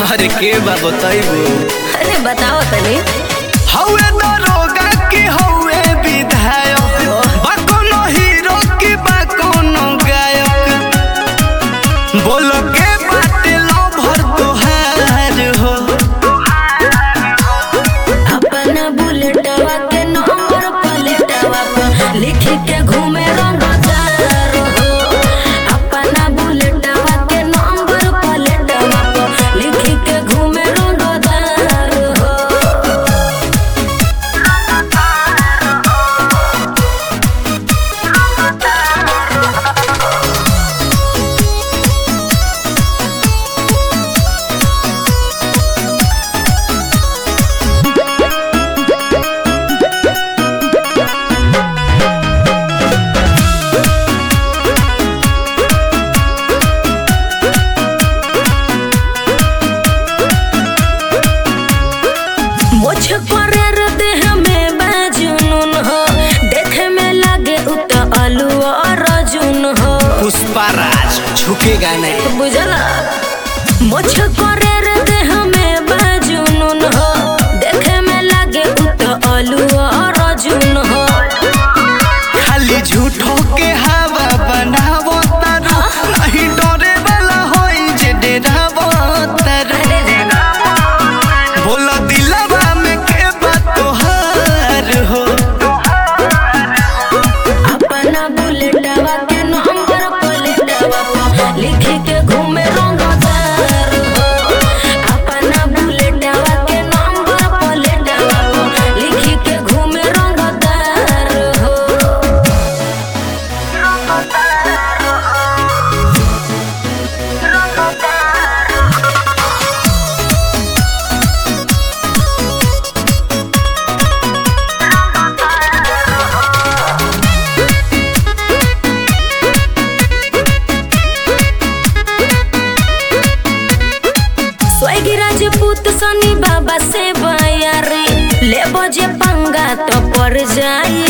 अरे के बा बताइबो अरे बताओ तनी हौवे दरोगा की हौवे विधायक बा कोनो हीरो की बा कोनो गायक बोल के बाटे लभर तोहार हो अपना बुलेटवा के नंबर प्लेटवा पर लिख के घूमे रंगदार हो अपना बुलेटवा के नंबर प्लेटवा पर लिख के घूमे रंगदार हो मुझ करे रे देह में बाजुनून हो देखे में लागे उत आलू और रजून हो पुष्पाराज झुकेगा नहीं बुझला मुझ करे रे देह में बाजुनून हो देखे में लागे उत आलू और रजून हो खाली झूठो के हवा बनावो तारू नहीं डरे वाला होई जे डरावो तारू अरे रे बोला दिलवा में के बात तोहार हो अपना बुलेटवा के नंबर प्लेटवा पर लिख के घूमे रंगदार हो अपना बुलेटवा के नंबर प्लेटवा पर लिख के घूमे रंगदार हो स्वर्गीय राजपूत सनी बाबा से बयारी ले बजे पंगा तो पड़ जाई